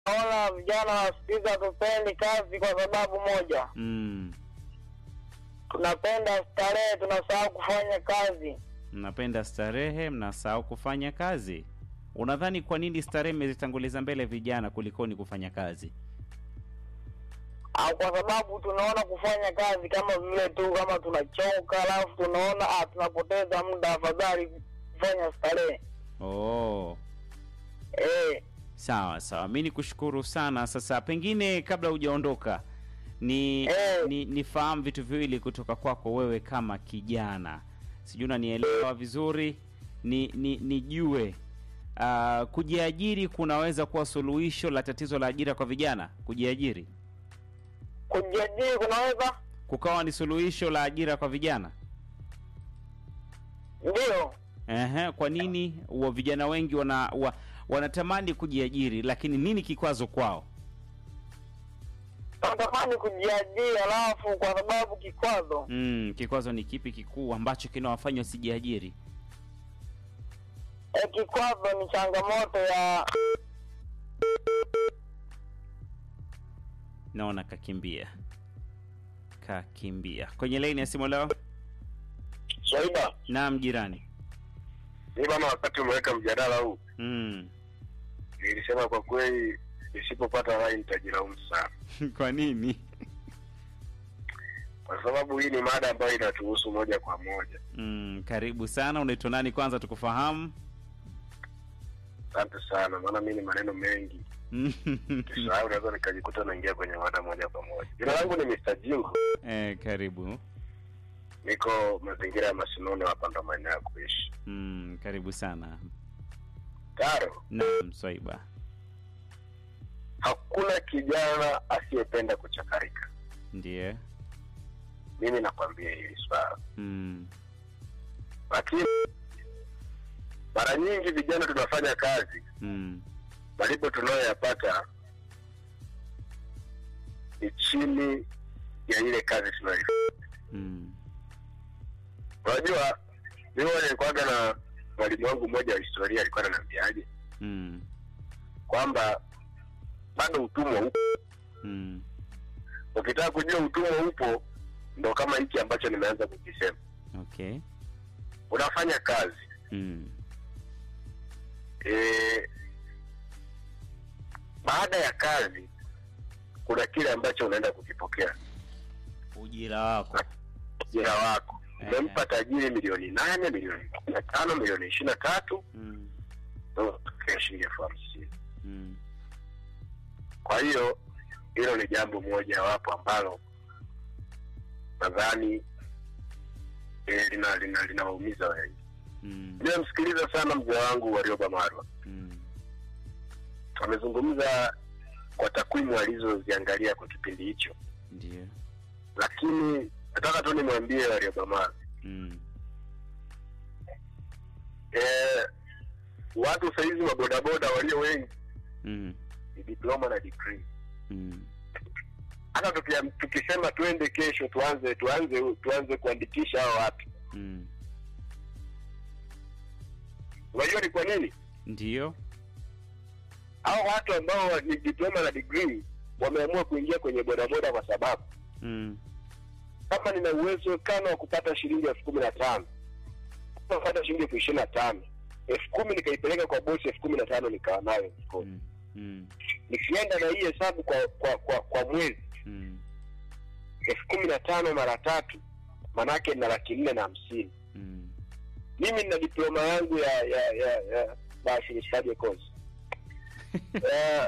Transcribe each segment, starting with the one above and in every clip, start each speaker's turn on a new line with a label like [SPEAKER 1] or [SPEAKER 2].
[SPEAKER 1] naona vijana wa siku hizi hatupendi kazi kwa sababu moja,
[SPEAKER 2] Mm.
[SPEAKER 1] tunapenda starehe, tunasahau kufanya kazi.
[SPEAKER 2] Mnapenda starehe, mnasahau kufanya kazi. Unadhani kwa nini starehe imezitanguliza mbele vijana kulikoni kufanya kazi?
[SPEAKER 1] au kwa sababu tunaona kufanya kazi kama vile tu kama tunachoka, alafu tunaona ah, tunapoteza muda, afadhali kufanya starehe.
[SPEAKER 2] Oh.
[SPEAKER 1] Eh,
[SPEAKER 2] Sawa sawa, mi nikushukuru sana. Sasa pengine kabla hujaondoka ni
[SPEAKER 1] Eh.
[SPEAKER 2] ni nifahamu vitu viwili kutoka kwako wewe kama kijana, sijui unanielewa vizuri, ni ni nijue uh, kujiajiri kunaweza kuwa suluhisho la tatizo la ajira kwa vijana. Kujiajiri
[SPEAKER 1] kujiajiri kunaweza
[SPEAKER 2] kukawa ni suluhisho la ajira kwa vijana.
[SPEAKER 1] ndio
[SPEAKER 2] Ehe, kwa nini wa vijana wengi wana wa, wanatamani kujiajiri, lakini nini kikwazo kwao?
[SPEAKER 1] natamani kujiajiri, alafu kwa sababu kikwazo
[SPEAKER 2] Mm, kikwazo ni kipi kikuu ambacho kinawafanya wasijiajiri?
[SPEAKER 1] eh, kikwazo ni changamoto ya
[SPEAKER 2] Naona kakimbia, kakimbia kwenye laini ya simu leo.
[SPEAKER 3] Swaiba,
[SPEAKER 2] Naam, jirani.
[SPEAKER 3] mi bana, wakati umeweka mjadala huu
[SPEAKER 2] Mm.
[SPEAKER 3] nilisema kwa kweli, nisipopata rai nitajilaumu sana,
[SPEAKER 2] kwa nini?
[SPEAKER 3] kwa sababu hii ni mada ambayo inatuhusu moja kwa moja.
[SPEAKER 2] Mm, karibu sana. Unaitwa nani kwanza tukufahamu?
[SPEAKER 3] Asante sana, maana mi ni maneno mengi kisahau, naweza nikajikuta naingia kwenye mada moja kwa moja. Jina langu ni Mr. Jingo,
[SPEAKER 2] eh, karibu.
[SPEAKER 3] niko mazingira ya Masinono, hapa ndo maeneo ya kuishi.
[SPEAKER 2] Mm, karibu sana.
[SPEAKER 3] Taro,
[SPEAKER 2] Naam, Swaiba.
[SPEAKER 3] hakuna kijana asiyependa kuchakarika.
[SPEAKER 2] Ndiye.
[SPEAKER 3] Mimi nakwambia hili swala,
[SPEAKER 2] Mm.
[SPEAKER 3] lakini mara nyingi vijana tunafanya kazi
[SPEAKER 2] Mm.
[SPEAKER 3] malipo tunayoyapata ni chini ya ile kazi tunayoifanya.
[SPEAKER 2] Mm.
[SPEAKER 3] Unajua, mimi nilikuwaga na mwalimu wangu mmoja wa historia, alikuwa ananiambiaje
[SPEAKER 2] Mm.
[SPEAKER 3] kwamba bado utumwa upo.
[SPEAKER 2] Mm.
[SPEAKER 3] Ukitaka kujua utumwa upo, ndo kama hiki ambacho nimeanza kukisema.
[SPEAKER 2] Okay.
[SPEAKER 3] Unafanya kazi
[SPEAKER 2] Mm.
[SPEAKER 3] e, baada ya kazi kuna kile ambacho unaenda kukipokea
[SPEAKER 2] Ujira wako.
[SPEAKER 3] ujira wako.
[SPEAKER 2] Eh.
[SPEAKER 3] Umempa tajiri milioni nane, milioni kumi na tano, milioni ishirini na tatu
[SPEAKER 2] Mm.
[SPEAKER 3] unapokea shilingi elfu hamsini.
[SPEAKER 2] Mm.
[SPEAKER 3] Kwa hiyo hilo ni jambo moja wapo ambalo nadhani eh, lina lina linawaumiza wengi.
[SPEAKER 2] Mm.
[SPEAKER 3] Nimemsikiliza sana mzee wangu Warioba Marwa,
[SPEAKER 2] Mm.
[SPEAKER 3] amezungumza kwa takwimu alizoziangalia kwa kipindi hicho,
[SPEAKER 2] Ndiyo.
[SPEAKER 3] lakini nataka tu nimwambie Warioba Marwa
[SPEAKER 2] Mm.
[SPEAKER 3] eh, watu sahizi mabodaboda walio wengi
[SPEAKER 2] Mm.
[SPEAKER 3] ni diploma na degree.
[SPEAKER 2] Mm.
[SPEAKER 3] Hata tukia- tukisema tuende kesho tuanze tuanze tuanze kuandikisha hao watu,
[SPEAKER 2] Mm.
[SPEAKER 3] unajua ni kwa nini?
[SPEAKER 2] Ndiyo.
[SPEAKER 3] hao watu ambao ni diploma na degree wameamua kuingia kwenye bodaboda kwa sababu
[SPEAKER 2] Mm.
[SPEAKER 3] kama nina uwezekano wa kupata shilingi elfu kumi na tano kupata shilingi elfu ishirini na tano elfu kumi nikaipeleka kwa bosi elfu kumi na tano nikawa nayo mfukoni.
[SPEAKER 2] Mm. Mm.
[SPEAKER 3] nikienda na hii hesabu kwa kwa kwa, kwa mwezi
[SPEAKER 2] Mm.
[SPEAKER 3] elfu kumi na tano mara tatu manake na laki nne na hamsini
[SPEAKER 2] Mm.
[SPEAKER 3] mimi nina diploma yangu ya ya ya, ya basi nistaje kozi Eh,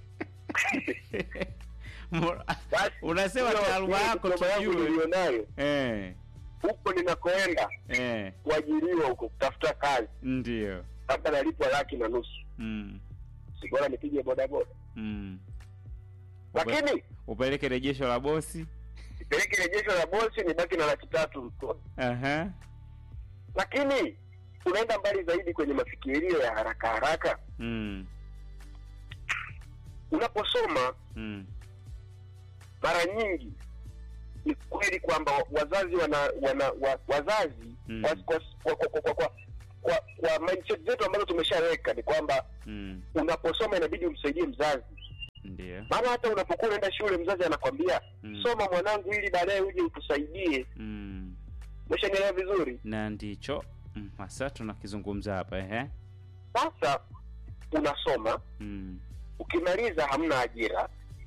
[SPEAKER 2] Mora-
[SPEAKER 3] basi
[SPEAKER 2] Unasema
[SPEAKER 3] hiyo-
[SPEAKER 2] taaluma
[SPEAKER 3] hiyo
[SPEAKER 2] yako
[SPEAKER 3] diploma yangu
[SPEAKER 2] tujue.
[SPEAKER 3] nilionayo
[SPEAKER 2] Eh.
[SPEAKER 3] huko ninakoenda
[SPEAKER 2] Eh.
[SPEAKER 3] kuajiriwa huko kutafuta kazi
[SPEAKER 2] Ndiyo.
[SPEAKER 3] labda nalipwa laki na nusu
[SPEAKER 2] Mm.
[SPEAKER 3] si bora nipige bodaboda
[SPEAKER 2] Mm. Upe-
[SPEAKER 3] lakini
[SPEAKER 2] upeleke rejesho la bosi.
[SPEAKER 3] nipeleke rejesho la bosi nibaki na laki tatu mkono.
[SPEAKER 2] Aha.
[SPEAKER 3] lakini unaenda mbali zaidi kwenye mafikirio ya haraka haraka
[SPEAKER 2] Mm.
[SPEAKER 3] unaposoma
[SPEAKER 2] Mm.
[SPEAKER 3] mara nyingi ni kweli kwamba wazazi wana, wana wa, wazazi
[SPEAKER 2] Mm.
[SPEAKER 3] kwa, kwa, kwa, kwa, kwa, kwa, kwa, kwa mindset zetu ambazo tumeshaweka ni kwamba
[SPEAKER 2] Mm.
[SPEAKER 3] unaposoma inabidi umsaidie mzazi
[SPEAKER 2] ndio
[SPEAKER 3] maana hata unapokuwa unaenda shule mzazi anakwambia
[SPEAKER 2] Mm.
[SPEAKER 3] soma mwanangu ili baadaye uje utusaidie
[SPEAKER 2] mm.
[SPEAKER 3] umeshanielewa vizuri
[SPEAKER 2] na ndicho mm. hasa tunakizungumza hapa ehe
[SPEAKER 3] sasa unasoma
[SPEAKER 2] mm.
[SPEAKER 3] ukimaliza hamna ajira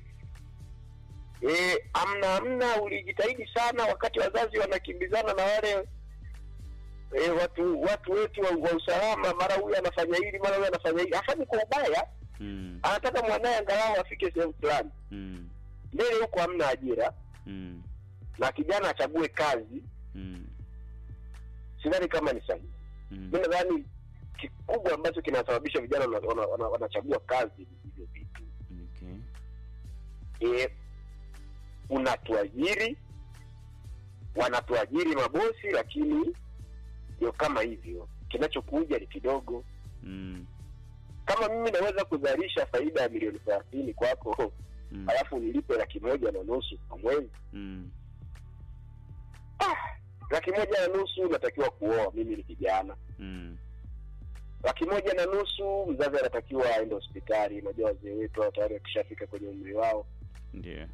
[SPEAKER 3] e, amna amna ulijitahidi sana wakati wazazi wanakimbizana na wale e, watu watu wetu wa, wa usalama mara huyu anafanya hili mara huyu anafanya hili hafanyi kwa ubaya
[SPEAKER 2] Mm.
[SPEAKER 3] anataka mwanaye angalau afike sehemu fulani
[SPEAKER 2] Mm.
[SPEAKER 3] mbele huko hamna ajira
[SPEAKER 2] Mm.
[SPEAKER 3] na kijana achague kazi
[SPEAKER 2] Mm.
[SPEAKER 3] sidhani kama ni sahihi
[SPEAKER 2] Mm.
[SPEAKER 3] mi nadhani kikubwa ambacho kinasababisha vijana wana- wana- wana- wanachagua kazi ni hivyo vitu
[SPEAKER 2] Okay.
[SPEAKER 3] e, unatuajiri wanatuajiri mabosi lakini ndio kama hivyo kinachokuja ni kidogo
[SPEAKER 2] Mm.
[SPEAKER 3] kama mimi naweza kuzalisha faida ya milioni thelathini kwako
[SPEAKER 2] Mm.
[SPEAKER 3] alafu nilipe laki moja na nusu kwa mwezi
[SPEAKER 2] Mm.
[SPEAKER 3] laki moja na nusu unatakiwa kuoa mimi ni kijana
[SPEAKER 2] Mm.
[SPEAKER 3] laki moja na nusu mzazi anatakiwa aende hospitali unajua wazee wetu hao tayari wakishafika kwenye umri wao
[SPEAKER 2] Ndio.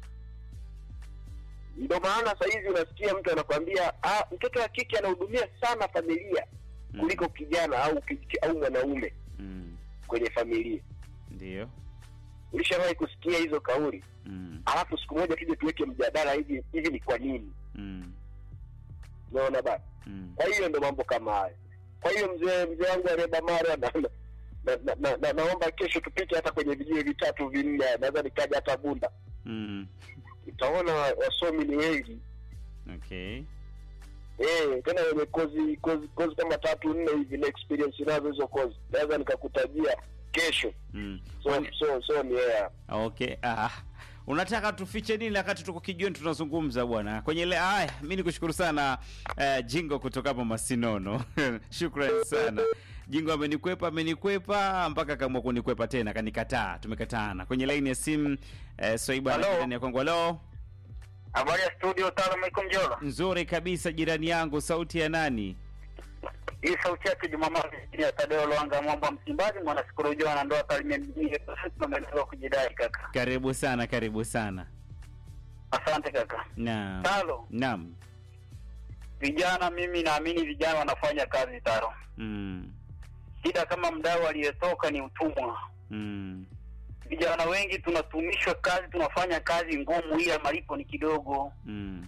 [SPEAKER 3] ndio maana sahizi unasikia mtu anakwambia ah, mtoto wa kike anahudumia sana familia
[SPEAKER 2] Mm.
[SPEAKER 3] kuliko kijana au ki- au mwanaume
[SPEAKER 2] Mm.
[SPEAKER 3] kwenye familia
[SPEAKER 2] Ndio.
[SPEAKER 3] ulishawahi kusikia hizo kauli
[SPEAKER 2] Mm.
[SPEAKER 3] alafu siku moja tuje tuweke mjadala hivi hivi ni kwa nini
[SPEAKER 2] Mm.
[SPEAKER 3] unaona bana
[SPEAKER 2] Mm.
[SPEAKER 3] kwa hiyo ndo mambo kama hayo kwa hiyo mzee mzee wangu areba mara na, na, na, na, na, naomba kesho tupite hata kwenye vijiwe vitatu vinne naweza nikaja hata bunda
[SPEAKER 2] Mm.
[SPEAKER 3] utaona wa- wasomi ni wengi
[SPEAKER 2] Okay.
[SPEAKER 3] Eh, tena wenye kozi kozi kozi kama tatu nne hivi na experience nazo hizo kozi naweza nikakutajia kesho
[SPEAKER 2] Mm.
[SPEAKER 3] so so so ni yeah.
[SPEAKER 2] Okay. Ah. Unataka tufiche nini wakati tuko kijiweni tunazungumza bwana? Kwenye ile haya, mimi nikushukuru sana uh, Jingo kutoka hapo Masinono. Shukrani sana. Jingo amenikwepa amenikwepa mpaka kaamua kunikwepa tena kanikataa. Tumekataana. Kwenye line ya simu uh, Swaiba
[SPEAKER 1] Hello?
[SPEAKER 2] ndani ya kwangu. Hello.
[SPEAKER 1] Habari ya studio, Tala Maikum Jola.
[SPEAKER 2] Nzuri kabisa jirani yangu, sauti ya nani?
[SPEAKER 1] Hii sauti yake Jumamosi ya Tadeo Lwanga Mwamba Msimbazi, mwana sikurujua na ndoa Kalimia mjini tumeelewa kujidai kaka.
[SPEAKER 2] Karibu sana, karibu sana.
[SPEAKER 1] Asante kaka.
[SPEAKER 2] Naam.
[SPEAKER 1] Talo,
[SPEAKER 2] Naam.
[SPEAKER 1] vijana, mimi naamini vijana wanafanya kazi Taro.
[SPEAKER 2] Mm.
[SPEAKER 1] Shida kama mdau aliyetoka ni utumwa.
[SPEAKER 2] Mm.
[SPEAKER 1] Vijana wengi tunatumishwa kazi, tunafanya kazi ngumu, ila malipo ni kidogo,
[SPEAKER 2] Mm.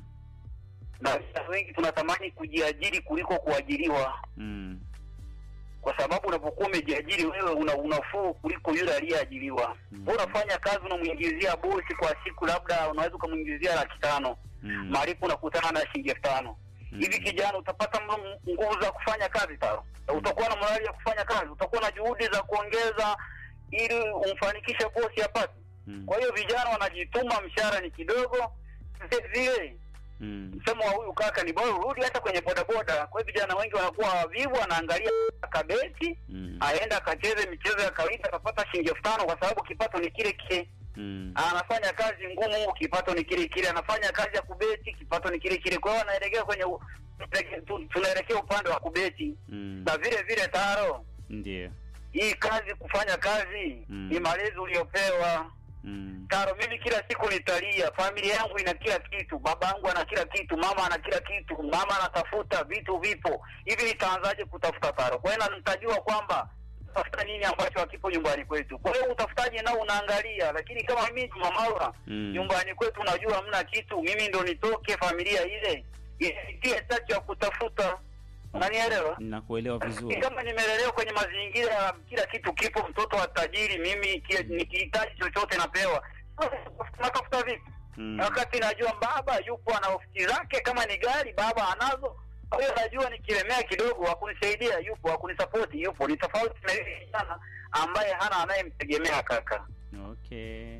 [SPEAKER 1] na vijana wengi tunatamani kujiajiri kuliko kuajiriwa,
[SPEAKER 2] Mm.
[SPEAKER 1] kwa sababu unapokuwa umejiajiri wewe una unafuu kuliko yule aliyeajiriwa.
[SPEAKER 2] Mm.
[SPEAKER 1] Wewe unafanya kazi, unamwingizia bosi kwa siku, labda unaweza ukamwingizia laki tano,
[SPEAKER 2] Mm.
[SPEAKER 1] malipo unakutana na shilingi elfu tano hivi kijana utapata m- nguvu za kufanya kazi taro na utakuwa na morali ya kufanya kazi utakuwa na juhudi za kuongeza ili umfanikishe bosi apate
[SPEAKER 2] Mm.
[SPEAKER 1] kwa hiyo vijana wanajituma mshahara ni kidogo vile vile
[SPEAKER 2] Mm.
[SPEAKER 1] msemo wa huyu kaka ni bora urudi hata kwenye bodaboda kwa hiyo vijana wengi wanakuwa wavivu wanaangalia kabeti
[SPEAKER 2] Mm.
[SPEAKER 1] aenda akacheze michezo ya kawaida akapata shilingi elfu tano kwa sababu kipato ni kile kile
[SPEAKER 2] Mm.
[SPEAKER 1] anafanya kazi ngumu, kipato ni kile kile, anafanya kazi ya kubeti, kipato ni kile kile. Kwa hiyo anaelekea kwenye u- tu- tunaelekea upande wa kubeti,
[SPEAKER 2] Mm.
[SPEAKER 1] na vile vile taro
[SPEAKER 2] Ndio.
[SPEAKER 1] hii kazi, kufanya kazi
[SPEAKER 2] Mm.
[SPEAKER 1] ni malezi uliopewa
[SPEAKER 2] Mm.
[SPEAKER 1] taro. Mimi kila siku nitalia, familia yangu ina kila kitu, baba yangu ana kila kitu, mama ana kila kitu, mama anatafuta vitu, vipo hivi, nitaanzaje kutafuta taro? Kwa hiyo na nitajua kwamba tafuta nini ambacho hakipo nyumbani kwetu. Kwa hiyo utafutaji nao unaangalia, lakini kama mimi Juma Maura
[SPEAKER 2] Mm.
[SPEAKER 1] nyumbani kwetu najua hamna kitu, mimi ndo nitoke familia ile isitie chachu ya kutafuta. Unanielewa?
[SPEAKER 2] Nakuelewa vizuri.
[SPEAKER 1] Kama nimelelewa kwenye mazingira ya kila kitu kipo, mtoto wa tajiri, mimi ki- nikihitaji chochote napewa, natafuta vipi?
[SPEAKER 2] Mm.
[SPEAKER 1] wakati najua baba yupo ana ofisi zake, kama ni gari baba anazo. Kwa hiyo najua nikilemea kidogo, hakunisaidia yupo, hakunisapoti yupo. Ni tofauti na yule kijana ambaye hana anayemtegemea kaka.
[SPEAKER 2] Okay.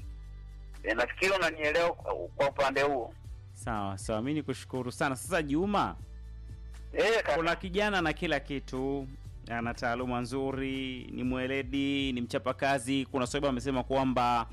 [SPEAKER 1] E, nafikiri unanielewa kwa, kwa upande huo.
[SPEAKER 2] Sawa sawa, mi nikushukuru sana. Sasa Juma,
[SPEAKER 1] Eh, kaka.
[SPEAKER 2] kuna kijana na kila kitu, ana taaluma nzuri, ni mweledi, ni mchapakazi. Kuna sababu amesema kwamba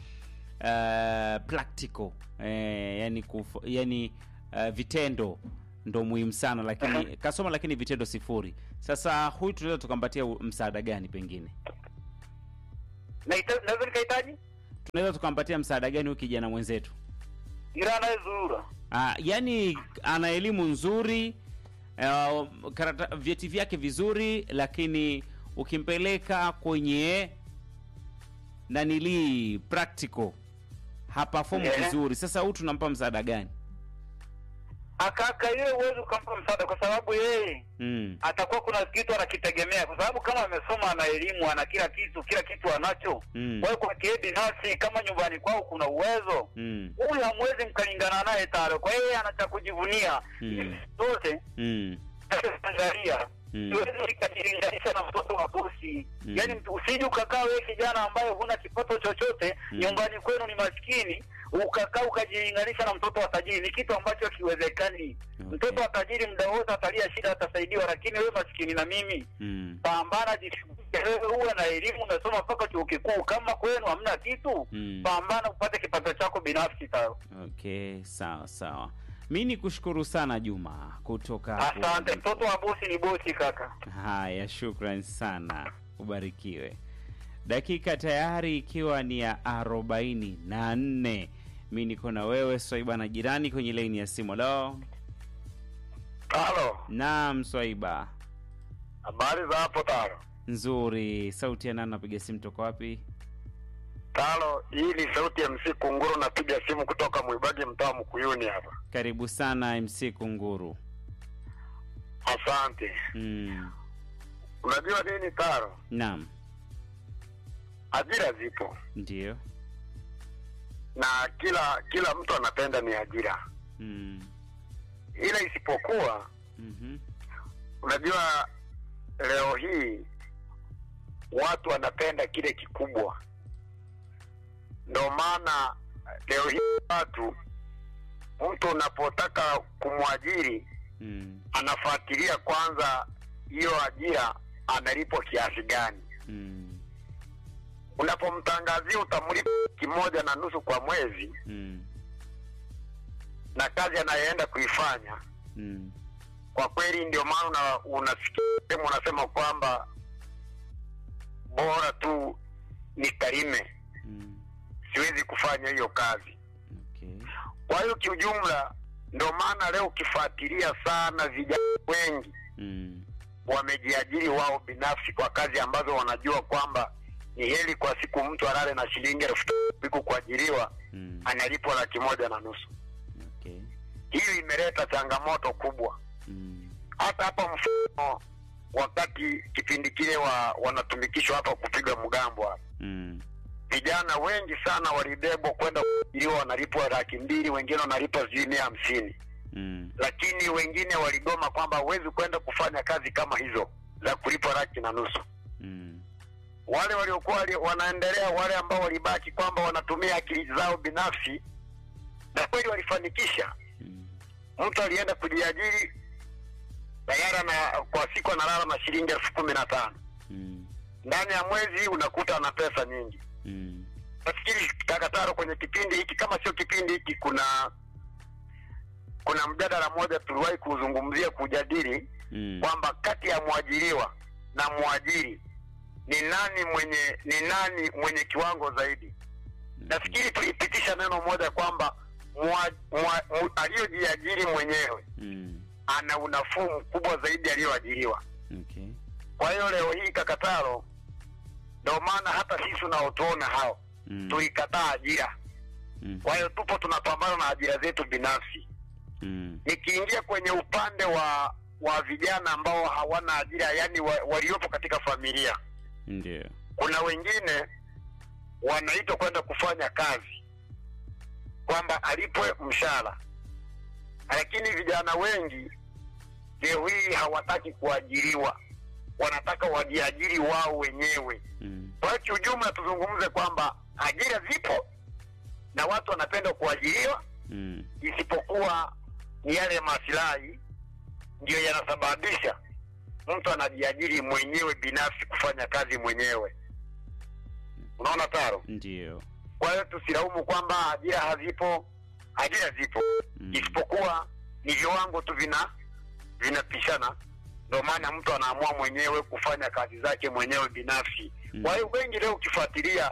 [SPEAKER 2] uh, practical eh, yani, kuf, yani uh, vitendo ndo muhimu sana, lakini kasoma, lakini vitendo sifuri. Sasa huyu tunaweza tukampatia u- msaada gani pengine?
[SPEAKER 1] Naita- naweza nikahitaji
[SPEAKER 2] tunaweza tukampatia msaada gani huyu kijana mwenzetu?
[SPEAKER 1] ila anayezurura
[SPEAKER 2] Ah, yani ana elimu nzuri uh, karata, vyeti vyake vizuri, lakini ukimpeleka kwenye nanilii practical hapafomu
[SPEAKER 1] Yeah.
[SPEAKER 2] vizuri. Sasa huyu tunampa msaada gani?
[SPEAKER 1] akaka yeye huwezi ukampa msaada kwa sababu yeye
[SPEAKER 2] Mm.
[SPEAKER 1] atakuwa kuna kitu anakitegemea kwa sababu kama amesoma ana elimu ana kila kitu kila kitu anacho
[SPEAKER 2] Mm.
[SPEAKER 1] kwa hiyo kwa kie binafsi kama nyumbani kwao kuna uwezo
[SPEAKER 2] Mm.
[SPEAKER 1] huyu hamwezi mkalingana naye taro kwa hiyo yeye ana cha kujivunia
[SPEAKER 2] Mm.
[SPEAKER 1] zote
[SPEAKER 2] Mm.
[SPEAKER 1] angalia
[SPEAKER 2] Mm.
[SPEAKER 1] siwezi nikajilinganisha na mtoto wa bosi
[SPEAKER 2] Mm.
[SPEAKER 1] yaani mtu- usije ukakaa wewe kijana ambaye huna kipato chochote
[SPEAKER 2] Mm.
[SPEAKER 1] nyumbani kwenu ni maskini ukakaa ukajilinganisha na mtoto wa tajiri ni kitu ambacho hakiwezekani
[SPEAKER 2] Okay.
[SPEAKER 1] mtoto wa tajiri muda wote atalia shida atasaidiwa lakini wewe maskini na mimi
[SPEAKER 2] Mm.
[SPEAKER 1] pambana jishughulishe wewe uwe na elimu umesoma mpaka chuo kikuu kama kwenu hamna kitu
[SPEAKER 2] Mm.
[SPEAKER 1] pambana upate kipato chako binafsi tao
[SPEAKER 2] Okay, sawa sawa. Mi ni kushukuru sana Juma kutoka hapo.
[SPEAKER 1] asante mtoto wa bosi ni bosi kaka
[SPEAKER 2] Haya, shukran sana, ubarikiwe. Dakika tayari ikiwa ni ya arobaini na nne. Mi niko na wewe Swaiba na jirani kwenye laini ya simu. Lo,
[SPEAKER 3] halo
[SPEAKER 2] naam Swaiba,
[SPEAKER 3] habari za hapo talo
[SPEAKER 2] nzuri. Sauti ya nani? Napiga simu toka wapi?
[SPEAKER 3] talo hii ni sauti ya mc kunguru napiga simu kutoka mwibagi mtaa mkuyuni hapa
[SPEAKER 2] Karibu sana MC Kunguru.
[SPEAKER 3] asante
[SPEAKER 2] Mm,
[SPEAKER 3] unajua nini taro
[SPEAKER 2] naam,
[SPEAKER 3] ajira zipo
[SPEAKER 2] ndio.
[SPEAKER 3] na kila kila mtu anapenda ni ajira
[SPEAKER 2] Mm,
[SPEAKER 3] ila isipokuwa
[SPEAKER 2] mhm,
[SPEAKER 3] unajua leo hii watu wanapenda kile kikubwa ndo maana leo hii watu mtu unapotaka kumwajiri
[SPEAKER 2] mm,
[SPEAKER 3] anafuatilia kwanza hiyo ajira analipwa kiasi gani
[SPEAKER 2] mm,
[SPEAKER 3] unapomtangazia utamlipa kimoja na nusu kwa mwezi
[SPEAKER 2] mm,
[SPEAKER 3] na kazi anayoenda kuifanya
[SPEAKER 2] mm,
[SPEAKER 3] kwa kweli ndio maana una, unasikia sehemu unasema kwamba bora tu nikalime
[SPEAKER 2] mm.
[SPEAKER 3] siwezi kufanya hiyo kazi
[SPEAKER 2] Okay.
[SPEAKER 3] kwa hiyo kiujumla ndio maana leo ukifuatilia sana vijana wengi
[SPEAKER 2] Mm,
[SPEAKER 3] wamejiajiri wao binafsi kwa kazi ambazo wanajua kwamba ni heri kwa siku mtu alale na shilingi elfu tatu siku kuajiriwa
[SPEAKER 2] mm,
[SPEAKER 3] analipwa laki moja na nusu
[SPEAKER 2] okay.
[SPEAKER 3] hiyo imeleta changamoto kubwa
[SPEAKER 2] Mm,
[SPEAKER 3] hata hapa mfano wakati kipindi kile wa, wanatumikishwa hapa kupiga mgambo hapa
[SPEAKER 2] mm,
[SPEAKER 3] vijana wengi sana walibebwa kwenda kuajiriwa wanalipwa laki mbili wengine wanalipwa sijui mia hamsini
[SPEAKER 2] mm,
[SPEAKER 3] lakini wengine waligoma kwamba huwezi kwenda kufanya kazi kama hizo za kulipwa laki na nusu
[SPEAKER 2] mm,
[SPEAKER 3] wale waliokuwa wali- wanaendelea wale ambao walibaki kwamba wanatumia akili zao binafsi na kweli walifanikisha
[SPEAKER 2] mm,
[SPEAKER 3] mtu alienda kujiajiri tayari na kwa siku analala na shilingi elfu kumi na tano
[SPEAKER 2] mm,
[SPEAKER 3] ndani ya mwezi unakuta ana pesa nyingi
[SPEAKER 2] mm,
[SPEAKER 3] nafikiri kakataro kwenye kipindi hiki kama sio kipindi hiki kuna kuna mjadala mmoja tuliwahi kuzungumzia kujadili
[SPEAKER 2] mm,
[SPEAKER 3] kwamba kati ya mwajiriwa na mwajiri ni nani mwenye ni nani mwenye kiwango zaidi nafikiri tulipitisha neno moja kwamba mwa- mwa- mu- aliyojiajiri mwenyewe
[SPEAKER 2] mm,
[SPEAKER 3] ana unafuu mkubwa zaidi aliyoajiriwa
[SPEAKER 2] okay.
[SPEAKER 3] kwa hiyo leo hii kakataro ndio maana hata sisi unaotuona hao
[SPEAKER 2] Mm,
[SPEAKER 3] tulikataa ajira
[SPEAKER 2] mm,
[SPEAKER 3] kwa hiyo tupo tunapambana na ajira zetu binafsi
[SPEAKER 2] mm,
[SPEAKER 3] nikiingia kwenye upande wa wa vijana ambao hawana ajira yani wa, waliopo katika familia
[SPEAKER 2] ndio.
[SPEAKER 3] kuna wengine wanaitwa kwenda kufanya kazi kwamba alipwe mshahara lakini vijana wengi leo hii hawataki kuajiriwa wanataka wajiajiri wao wenyewe
[SPEAKER 2] Mm,
[SPEAKER 3] kwa hiyo kiujumla tuzungumze kwamba ajira zipo na watu wanapenda kuajiriwa
[SPEAKER 2] mm,
[SPEAKER 3] isipokuwa ni yale masilahi ndiyo yanasababisha mtu anajiajiri mwenyewe binafsi kufanya kazi mwenyewe unaona taro
[SPEAKER 2] ndio.
[SPEAKER 3] kwa hiyo tusilaumu kwamba ajira hazipo ajira zipo
[SPEAKER 2] Mm,
[SPEAKER 3] isipokuwa ni viwango tu vina vinapishana ndio maana mtu anaamua mwenyewe kufanya kazi zake mwenyewe binafsi
[SPEAKER 2] Mm.
[SPEAKER 3] kwa hiyo wengi leo ukifuatilia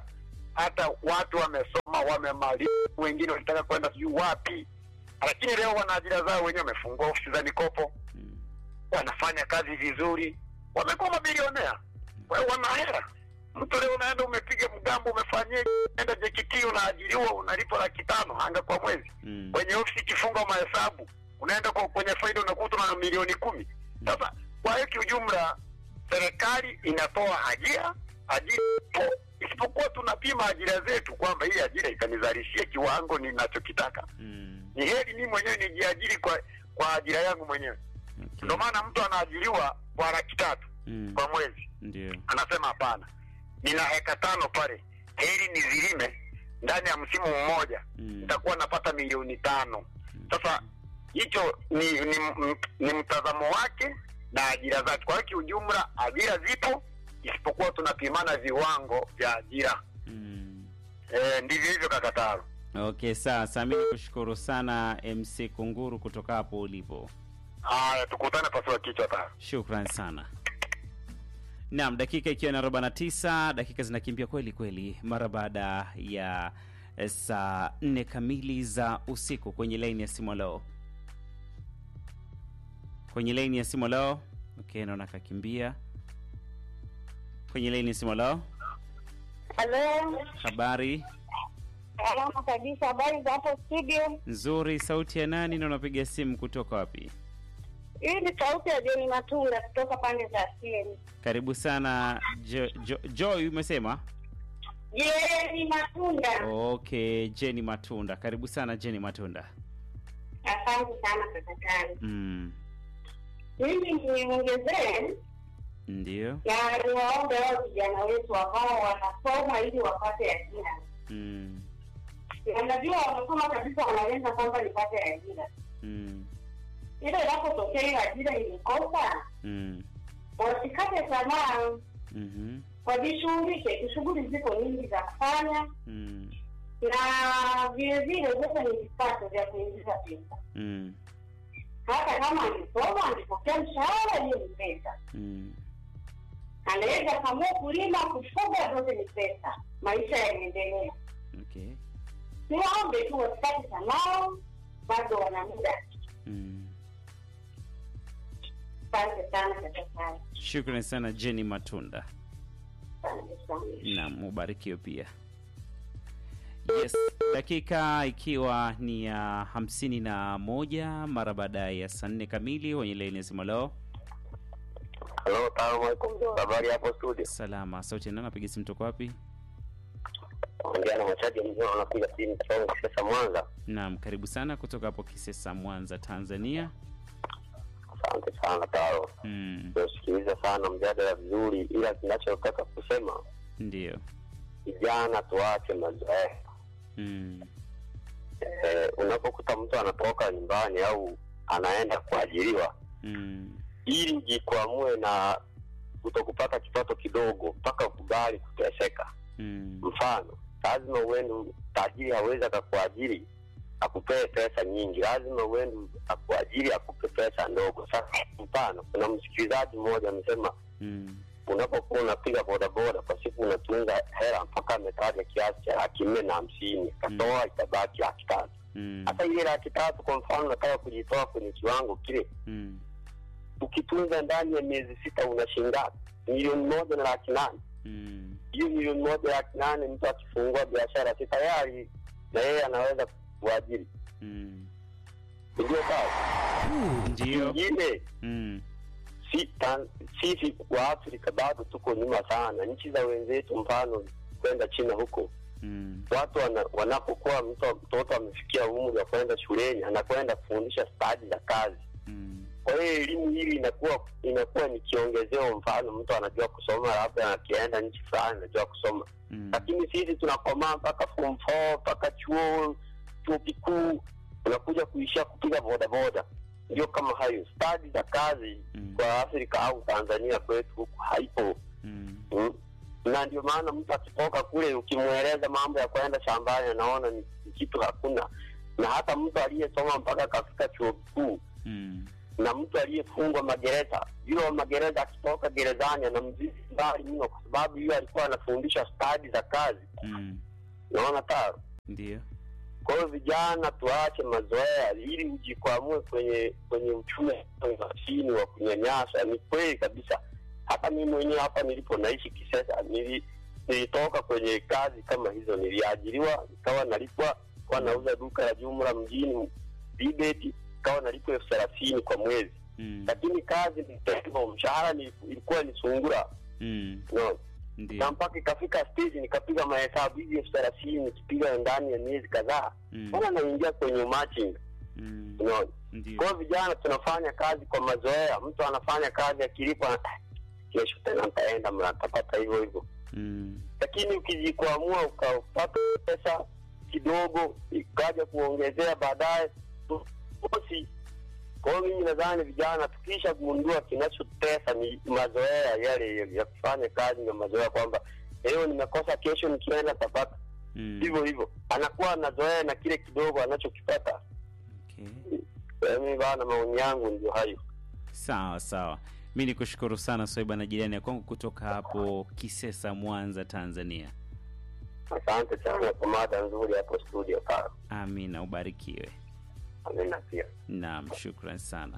[SPEAKER 3] hata watu wamesoma wamemaliza, wengine walitaka kwenda sijui wapi, lakini leo wana ajira zao wenyewe, wamefungua ofisi za mikopo,
[SPEAKER 2] Mm.
[SPEAKER 3] wanafanya kazi vizuri, wamekuwa mabilionea, Kwa hiyo wana hela. Mtu leo unaenda umepiga mgambo, umefanyia enda JKT, unaajiriwa unalipwa laki tano anga kwa mwezi
[SPEAKER 2] Mm.
[SPEAKER 3] kwenye ofisi ikifunga mahesabu unaenda kwa kwenye faida unakuta na milioni kumi. Sasa kwa hiyo kiujumla, serikali inatoa ajira, ajira ipo, isipokuwa tunapima ajira zetu kwamba hii ajira itanizalishia kiwango ninachokitaka.
[SPEAKER 2] Mm.
[SPEAKER 3] Ni heri mimi mwenyewe nijiajiri kwa kwa ajira yangu mwenyewe.
[SPEAKER 2] Okay.
[SPEAKER 3] Ndio maana mtu anaajiriwa kwa laki tatu
[SPEAKER 2] Mm.
[SPEAKER 3] kwa mwezi,
[SPEAKER 2] Ndio.
[SPEAKER 3] anasema hapana, nina heka tano pale, heri nizilime ndani ya msimu mmoja
[SPEAKER 2] Mm.
[SPEAKER 3] nitakuwa napata milioni tano. Sasa hicho ni, ni, m- ni mtazamo wake na ajira zake. Kwa hiyo kiujumla, ajira zipo, isipokuwa tunapimana viwango vya ajira.
[SPEAKER 2] Mm.
[SPEAKER 3] E, ndivyo hivyo kakataro.
[SPEAKER 2] Okay, sasa mi nikushukuru sana MC Kunguru kutoka hapo ulipo.
[SPEAKER 3] Haya, tukutane pasua kichwa tano.
[SPEAKER 2] Shukran sana. Naam, dakika ikiwa na arobaini na tisa, dakika zinakimbia kweli kweli mara baada ya eh, saa nne kamili za usiku kwenye laini ya simu leo. Kwenye laini ya simu leo. Okay, naona kakimbia. Kwenye laini ya simu leo.
[SPEAKER 4] Halo,
[SPEAKER 2] Habari
[SPEAKER 4] salama kabisa. Habari za hapo studio?
[SPEAKER 2] nzuri, sauti ya nani na unapiga simu kutoka wapi?
[SPEAKER 4] Hii ni sauti ya Jeni Matunda kutoka pande za Sieni.
[SPEAKER 2] Karibu sana Jo- Jo- Joy, umesema?
[SPEAKER 4] Jeni Matunda,
[SPEAKER 2] Okay, Jenny Matunda. Karibu sana Jenny Matunda.
[SPEAKER 4] asante sana kakatani.
[SPEAKER 2] Mm,
[SPEAKER 4] Mimi niongezee
[SPEAKER 2] ndio.
[SPEAKER 4] na niwaombe wao vijana wetu ambao wanasoma ili wapate ajira.
[SPEAKER 2] Mm,
[SPEAKER 4] Na Najua wamesoma kabisa, wanalenga kwamba nipate ajira,
[SPEAKER 2] mm,
[SPEAKER 4] ile inapotokea hiyo ajira ilikosa,
[SPEAKER 2] mm,
[SPEAKER 4] wasikate tamaa,
[SPEAKER 2] mhm,
[SPEAKER 4] wajishughulike. Shughuli ziko nyingi za kufanya
[SPEAKER 2] mm,
[SPEAKER 4] na vile vile zote ni vipato vya kuingiza pesa.
[SPEAKER 2] mm,
[SPEAKER 4] Hata kama alisoma alipokea mshahara, hiyo ni pesa.
[SPEAKER 2] mm.
[SPEAKER 4] Anaweza kamua kulima, kufuga, zote ni pesa. Maisha yanaendelea.
[SPEAKER 2] Okay.
[SPEAKER 4] Niwaombe tu wasikate tamaa, bado wana muda.
[SPEAKER 2] Mm.
[SPEAKER 4] Asante sana kakatani,
[SPEAKER 2] Shukrani sana Jenny Matunda.
[SPEAKER 4] asante sana.
[SPEAKER 2] Naam, ubarikiwe pia. Yes, dakika ikiwa ni ya hamsini na moja mara baada ya saa nne kamili kwenye laini ya simu leo.
[SPEAKER 3] Halo, salamu alaikum. Habari hapo studio.
[SPEAKER 2] Salama, sauti ya nani? Napiga simu toka wapi?
[SPEAKER 3] Ongea na machaji mzima, anapiga simu kutoka Kisesa Mwanza.
[SPEAKER 2] Naam, karibu sana kutoka hapo Kisesa, Mwanza, Tanzania.
[SPEAKER 3] Asante sana Taro,
[SPEAKER 2] Mm,
[SPEAKER 3] nasikiliza sana mjadala vizuri, ila kinachotaka kusema
[SPEAKER 2] ndio.
[SPEAKER 3] vijana tuache mazoea
[SPEAKER 2] Mm,
[SPEAKER 3] eh, unapokuta mtu anatoka nyumbani au anaenda kuajiriwa
[SPEAKER 2] mm,
[SPEAKER 3] ili ujikwamue na kutokupata kipato kidogo mpaka ukubali kuteseka
[SPEAKER 2] mm,
[SPEAKER 3] mfano lazima uende tajiri hawezi akakuajiri akupee pesa nyingi lazima uende akuajiri akupe pesa ndogo sasa mfano kuna msikilizaji mmoja amesema
[SPEAKER 2] mm,
[SPEAKER 3] unapokuwa unapiga bodaboda kwa siku unatunza hela mpaka ametaja kiasi cha laki nne na hamsini katoa itabaki laki tatu
[SPEAKER 2] mm,
[SPEAKER 3] hata ile laki tatu kwa mfano unataka kujitoa kwenye kiwango kile
[SPEAKER 2] mm,
[SPEAKER 3] ukitunza ndani ya miezi sita una shingapi milioni moja na laki nane
[SPEAKER 2] mm,
[SPEAKER 3] hiyo milioni moja laki nane mtu akifungua biashara si tayari na yeye anaweza kuajiri
[SPEAKER 2] mm.
[SPEAKER 3] ndio sawa
[SPEAKER 2] Ndio.
[SPEAKER 3] ingine
[SPEAKER 2] Mm,
[SPEAKER 3] si, tan- sisi wa afrika bado tuko nyuma sana nchi za wenzetu mfano kwenda china huko
[SPEAKER 2] mm,
[SPEAKER 3] watu wana, wanapokuwa mtu mtoto amefikia umri wa kwenda shuleni anakwenda kufundisha stadi za kazi
[SPEAKER 2] mm,
[SPEAKER 3] kwa hiyo elimu hili inakuwa inakuwa ni kiongezeo mfano mtu anajua kusoma labda akienda nchi fulani anajua kusoma
[SPEAKER 2] mm,
[SPEAKER 3] lakini sisi tunakomaa mpaka form four mpaka chuo chuo kikuu unakuja kuishia kupiga bodaboda ndio kama hayo stadi za kazi
[SPEAKER 2] Mm.
[SPEAKER 3] kwa afrika au tanzania kwetu huku haipo
[SPEAKER 2] mm,
[SPEAKER 3] mm. na ndio maana mtu akitoka kule ukimweleza mambo ya kwenda shambani anaona ni ni kitu hakuna na hata mtu aliyesoma mpaka akafika chuo kikuu
[SPEAKER 2] mm,
[SPEAKER 3] na mtu aliyefungwa magereza yule wa magereza akitoka gerezani anamzidi mbali mno, kwa sababu hiyo alikuwa anafundisha stadi za kazi.
[SPEAKER 2] Mm.
[SPEAKER 3] Naona taro.
[SPEAKER 2] Ndio.
[SPEAKER 3] Kwa hiyo vijana, tuache mazoea ili ujikwamue kwenye kwenye uchumi wa chini wa kunyanyasa. Ni kweli kabisa, hata mimi mwenyewe hapa nilipo naishi Kisesa, nili, nilitoka kwenye kazi kama hizo, niliajiriwa nikawa nalipwa, kuwa nauza duka la jumla mjini Bibeti, ikawa nalipwa elfu thelathini kwa mwezi,
[SPEAKER 2] Mm.
[SPEAKER 3] lakini kazi nilipwa, mshahara ni- ilikuwa ni sungura
[SPEAKER 2] Mm.
[SPEAKER 3] no.
[SPEAKER 2] Ndio.
[SPEAKER 3] na mpaka ikafika stage nikapiga mahesabu hizi elfu thelathini nikipiga ndani ya miezi kadhaa,
[SPEAKER 2] Mm.
[SPEAKER 3] mbona naingia kwenye umachinga
[SPEAKER 2] Mm.
[SPEAKER 3] unaona.
[SPEAKER 2] Ndio.
[SPEAKER 3] Kwa hiyo vijana tunafanya kazi kwa mazoea. Mtu anafanya kazi akilipwa, "Ah, kesho tena nitaenda mra nitapata hivyo hivyo.
[SPEAKER 2] Mm.
[SPEAKER 3] Lakini ukijikwamua ukapata pesa kidogo ikaja kuongezea baadaye, bosi. Kwa hiyo mimi nadhani vijana tukisha gundua kinachotesa ni mazoea yale ya kufanya kazi na mazoea, kwamba leo nimekosa, kesho nikienda tapata
[SPEAKER 2] Mm.
[SPEAKER 3] hivyo hivyo, anakuwa anazoea na kile kidogo anachokipata.
[SPEAKER 2] Okay.
[SPEAKER 3] Mimi bana, maoni yangu ndio hayo.
[SPEAKER 2] Sawa sawa, mi ni kushukuru sana Swaiba na jirani ya kwangu kutoka hapo Kisesa, Mwanza, Tanzania.
[SPEAKER 3] Asante sana kwa mada nzuri hapo studio pale.
[SPEAKER 2] Amina, ubarikiwe.
[SPEAKER 3] Amina pia.
[SPEAKER 2] Naam, shukran sana.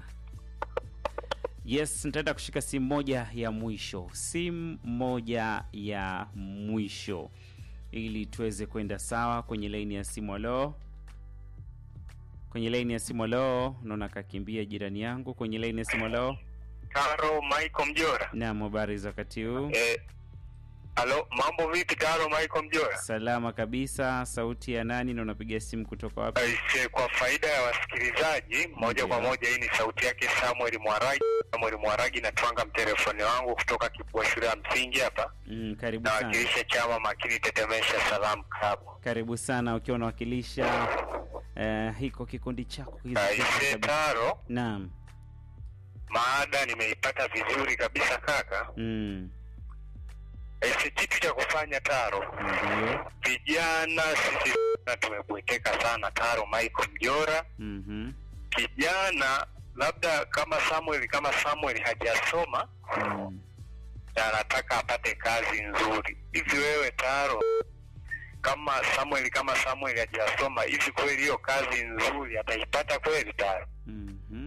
[SPEAKER 2] Yes, nitaenda kushika simu moja ya mwisho, simu moja ya mwisho ili tuweze kwenda sawa kwenye laini ya simu. Alo, kwenye laini ya simu. Alo, naona kakimbia jirani yangu kwenye laini ya simu. Alo,
[SPEAKER 3] Taro Michael Mjora.
[SPEAKER 2] naam, habari za wakati huu?
[SPEAKER 3] Eh, alo, mambo vipi Taro Michael Mjora?
[SPEAKER 2] Salama kabisa. Sauti ya nani na unapiga simu kutoka wapi?
[SPEAKER 3] Aise, kwa faida ya wasikilizaji moja kwa
[SPEAKER 2] Ndiyo.
[SPEAKER 3] moja, hii ni sauti yake Samuel Mwaragi. Samuel Mwaragi, natwanga mtelefoni wangu kutoka Kibua shule ya msingi hapa,
[SPEAKER 2] Mm, karibu sana,
[SPEAKER 3] nawakilisha chama makini tetemesha salamu klabu.
[SPEAKER 2] karibu sana ukiwa unawakilisha eh, hiko kikundi chako kizuri
[SPEAKER 3] Aise
[SPEAKER 2] kabisa.
[SPEAKER 3] Taro,
[SPEAKER 2] Naam.
[SPEAKER 3] maada nimeipata vizuri kabisa kaka.
[SPEAKER 2] Mm,
[SPEAKER 3] Aise, kitu cha kufanya Taro,
[SPEAKER 2] ndio.
[SPEAKER 3] vijana sisi na tumebweteka sana Taro Michael Mjora.
[SPEAKER 2] Mhm.
[SPEAKER 3] Kijana labda kama Samuel kama Samuel hajasoma
[SPEAKER 2] Mm.
[SPEAKER 3] na anataka apate kazi nzuri, hivi wewe Taro, kama Samuel kama Samuel hajasoma, hivi kweli hiyo kazi nzuri ataipata kweli Taro?
[SPEAKER 2] Mhm.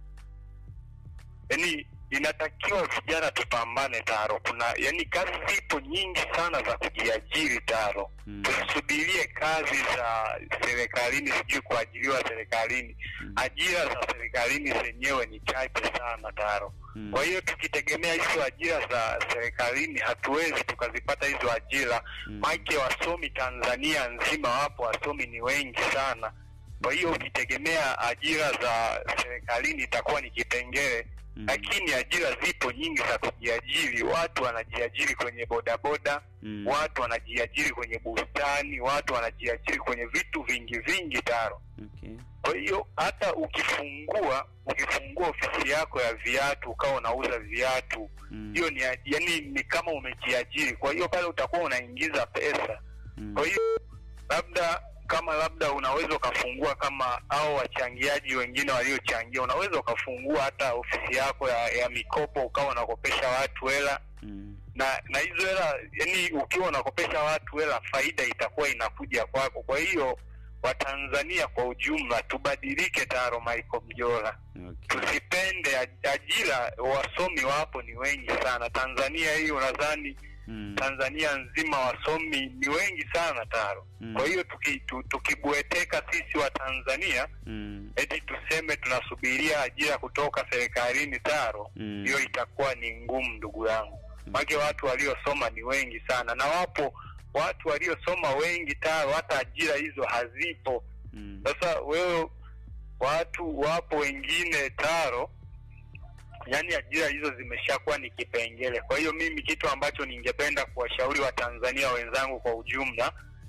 [SPEAKER 3] Yaani inatakiwa vijana tupambane Taro. Kuna yani kazi zipo nyingi sana za kujiajiri Taro.
[SPEAKER 2] Mm.
[SPEAKER 3] Tusisubirie kazi za serikalini, sijui kuajiriwa serikalini.
[SPEAKER 2] Mm.
[SPEAKER 3] Ajira za serikalini zenyewe ni chache sana Taro.
[SPEAKER 2] Mm.
[SPEAKER 3] Kwa hiyo tukitegemea hizo ajira za serikalini hatuwezi tukazipata hizo ajira.
[SPEAKER 2] Mm.
[SPEAKER 3] Maake wasomi Tanzania nzima wapo, wasomi ni wengi sana. Kwa hiyo ukitegemea ajira za serikalini itakuwa ni kipengele
[SPEAKER 2] Mm.
[SPEAKER 3] lakini ajira zipo nyingi za kujiajiri. Watu wanajiajiri kwenye bodaboda,
[SPEAKER 2] Mm.
[SPEAKER 3] watu wanajiajiri kwenye bustani, watu wanajiajiri kwenye vitu vingi vingi Taro.
[SPEAKER 2] Okay.
[SPEAKER 3] Kwa hiyo hata ukifungua ukifungua ofisi yako ya viatu ukawa unauza viatu,
[SPEAKER 2] Mm.
[SPEAKER 3] hiyo ni yani ni kama umejiajiri. Kwa hiyo pale utakuwa unaingiza pesa.
[SPEAKER 2] Mm.
[SPEAKER 3] Kwa hiyo labda kama labda unaweza ukafungua kama au wachangiaji wengine waliochangia, unaweza ukafungua hata ofisi yako ya, ya mikopo ukawa unakopesha watu hela
[SPEAKER 2] Mm.
[SPEAKER 3] na na hizo hela yani, ukiwa unakopesha watu hela, faida itakuwa inakuja kwako. Kwa hiyo Watanzania kwa ujumla tubadilike, Taro Michael Mjola,
[SPEAKER 2] Okay.
[SPEAKER 3] tusipende aj- ajira. Wasomi wapo ni wengi sana Tanzania hii, unadhani
[SPEAKER 2] Mm.
[SPEAKER 3] Tanzania nzima wasomi ni wengi sana Taro.
[SPEAKER 2] Mm.
[SPEAKER 3] Kwa hiyo tuki, tu, tukibweteka sisi wa Tanzania
[SPEAKER 2] Mm.
[SPEAKER 3] eti tuseme tunasubiria ajira kutoka serikalini Taro,
[SPEAKER 2] Mm.
[SPEAKER 3] hiyo itakuwa ni ngumu ndugu yangu. Maana watu waliosoma ni wengi sana, na wapo watu waliosoma wengi Taro, hata ajira hizo hazipo.
[SPEAKER 2] Mm.
[SPEAKER 3] Sasa wewe, watu wapo wengine Taro, yani ajira hizo zimeshakuwa ni kipengele. Kwa hiyo mimi kitu ambacho ningependa kuwashauri Watanzania wenzangu kwa ujumla,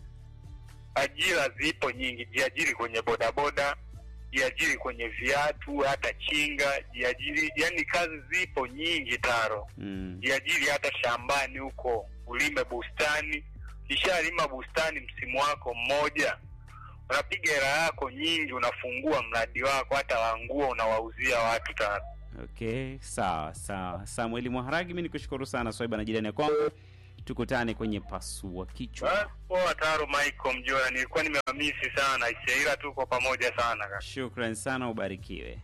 [SPEAKER 3] ajira zipo nyingi, jiajiri kwenye bodaboda, jiajiri kwenye viatu, hata chinga, jiajiri, yani kazi zipo nyingi Taro
[SPEAKER 2] Mm.
[SPEAKER 3] jiajiri hata shambani huko, ulime bustani. Ukishalima bustani msimu wako mmoja, unapiga hela yako nyingi, unafungua mradi wako, hata wa nguo unawauzia watu ta
[SPEAKER 2] Okay, sawa sawa. Samueli Mwaharagi, mi nikushukuru sana Swaiba na jirani ya kwangu, tukutane kwenye pasua kichwa.
[SPEAKER 3] Poa Taro Michael Mjora, nilikuwa nimewamisi sana Isaira, tuko pamoja sana kaka.
[SPEAKER 2] Shukran sana, ubarikiwe.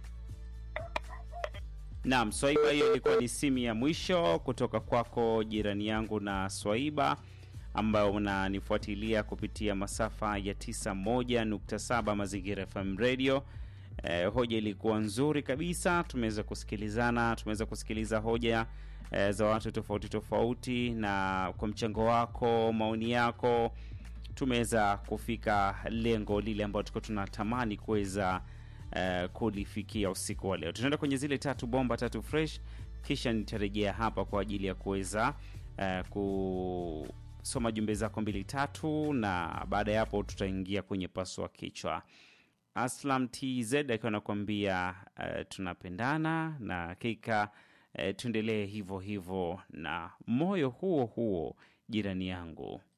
[SPEAKER 2] Naam, Swaiba, hiyo ilikuwa ni simu ya mwisho kutoka kwako jirani yangu na Swaiba ambayo unanifuatilia kupitia masafa ya 91.7 Mazingira FM Radio. Eh, hoja ilikuwa nzuri kabisa, tumeweza kusikilizana, tumeweza kusikiliza hoja eh, za watu tofauti tofauti, na kwa mchango wako, maoni yako, tumeweza kufika lengo lile ambalo tulikuwa tunatamani kuweza eh, kulifikia usiku wa leo. Tunaenda kwenye zile tatu bomba tatu fresh, kisha nitarejea hapa kwa ajili ya kuweza eh, kusoma jumbe zako mbili tatu, na baada ya hapo tutaingia kwenye pasua kichwa. Aslam TZ akiwa anakuambia uh, tunapendana na hakika uh, tuendelee hivyo hivyo na moyo huo huo jirani yangu.